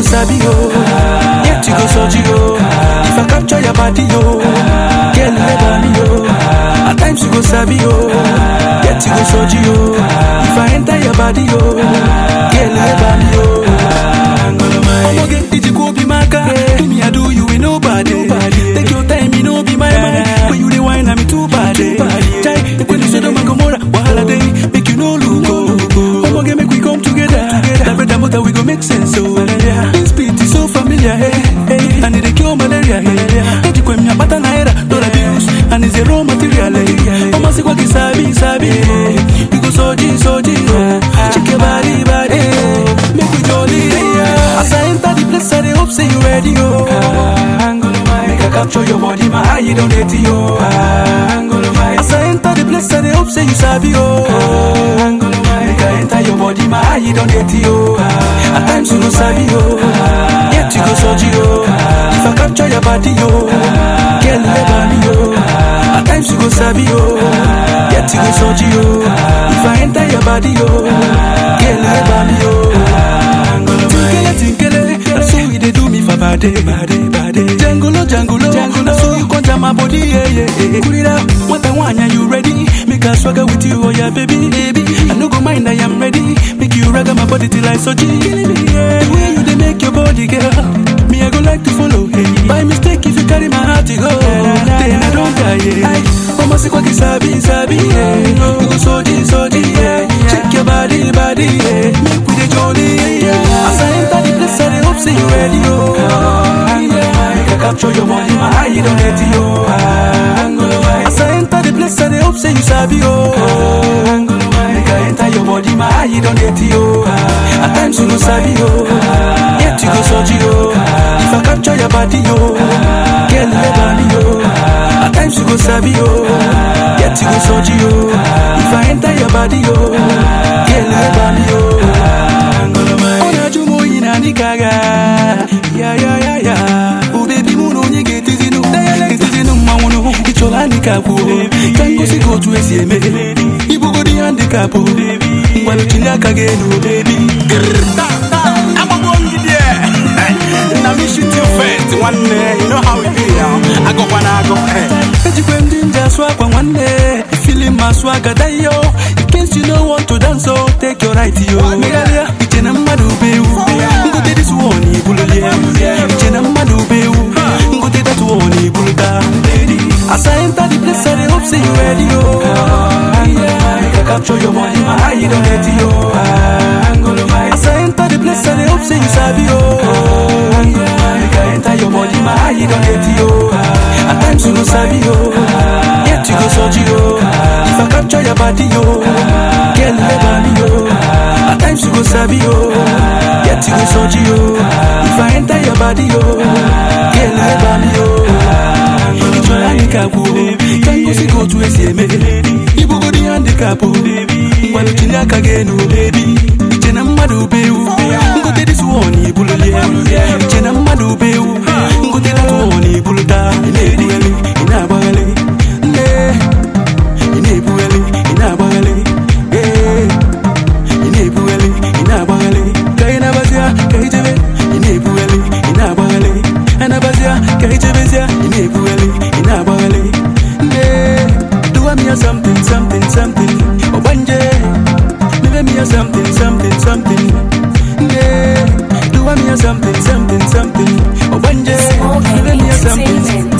sabi oh. Yet you go soji oh. If I capture your body oh, girl never me oh. At times you go sabi oh. Yet you go soji oh. If I enter your body oh, girl never me oh. Omoge ijiko be maka, do me I do you with nobody. Take your time, me no be my mind. When you the wine, I'm too bad. Chai, when you say the Gomorrah, wahala day, make you no look oh. Omoge make we come together. That bread and butter we go make sense oh. This beat is so familiar, hey, hey. And it dey cure malaria, hey. Ejikwe mi apata naira, dollar bills, and it's a raw material, hey. Omo si kwa kisabi, sabi, hey. You go soji, soji, oh. Shake your body, body, hey. Make we jolly, yeah. As I enter the place, I dey hope say you ready, oh. Make I capture your body, my eye don't hate you, oh. As I enter the place, I dey hope say you sabi, oh. Make I enter your body, my eye don't hate you, oh. At times you go sabi, oh. Yet you go soji, oh. If I capture your body, oh. Girl, never me, oh. At times you go sabi, oh. Yet you go soji, oh. If I enter your body, oh. Girl, never me, oh. Tinkele, tinkele, that's how you dey do me for body, body, body. Jangulo, jangulo, jangulo, that's how you conjure my body, yeah, yeah, yeah. Put it up, what I want, are you ready? Make a swagger with you, oh yeah, baby, baby. I no go mind, I am ready. Make you rag my body till I so G. Killing me, yeah. The way you dey make your body, girl. Me, I go like to follow, hey. By mistake, if you carry my heart, you go. Then I don't die, yeah. Mama, see what sabi, sabi, yeah. You go soji, soji, yeah. Check your body, body, yeah. Make we dey jolly, yeah. As I enter the place, I dey hope say you ready, oh. Make I capture your body, my eye don't hate you, oh. As I enter the place, I dey hope say you sabi, oh. Make I enter your body, my eye don't hate you, oh. At times you go sabi, oh. Yet you go soji, oh. If I capture your body, oh. Girl, never me, oh. At times you go sabi, oh. Yet you go soji, oh. If I enter your body, oh. Girl, never me, oh. Ọ̀nàjúmọ̀ yìí nà ní kàga. Ya ya ya ya. O baby mụ na onye ga-etizinu. Etizinu mmanwụ nụ. Ịchọla handicap o. Ka ngosi ka otu esi eme. Ibugodi handicap o. Ngwanụ chili aka gị elu o baby. Agbagbo ngidi ẹ. Na me shoot you first, nwanne. You know how we be now. Agọkwa na agọ. eh. Ejikwe m jinja asụ akwa nwanne ifili ma asụ agada yo in case you no want to dance oh take your right yo megharịa iche na mmadụ bụ ewu ngote this one ibululie iche na mmadụ bụ ewu ngote that one ibuluta as I enter the place I dey hope say you ready oh make I capture your money my eye don let you oh as I enter the place I dey hope say you sabi oh make I enter your body my eye don let you oh at times you go sabi oh yet you go soji oh if I capture your body oh girl never me oh at times you go sabi oh yet you go soji oh if I enter your body oh girl never me oh ịchọrọ handicap o ka ngosi ka otu esi eme ibugodi handicap o ngwanụ chili aka gị enu iche na mmadụ bụ ewu ngote dis one ibululie iche na mmadụ bụ ewu ngote dat one ibuluta ị na-ebugharị ị na-agbagharị nne ị na-ebugharị ị na-agbagharị ee ị na-ebugharị ị na-agbagharị ka ị nabazịa ka ị jebe ị na-ebugharị ị na-agbagharị anabazịa ka ị jebezịa ị na-ebugharị ị na-agbagharị nne duwa m ya something something something ọgbanje mebe m ya something something something nne duwa m ya something something something ọgbanje mebe m ya something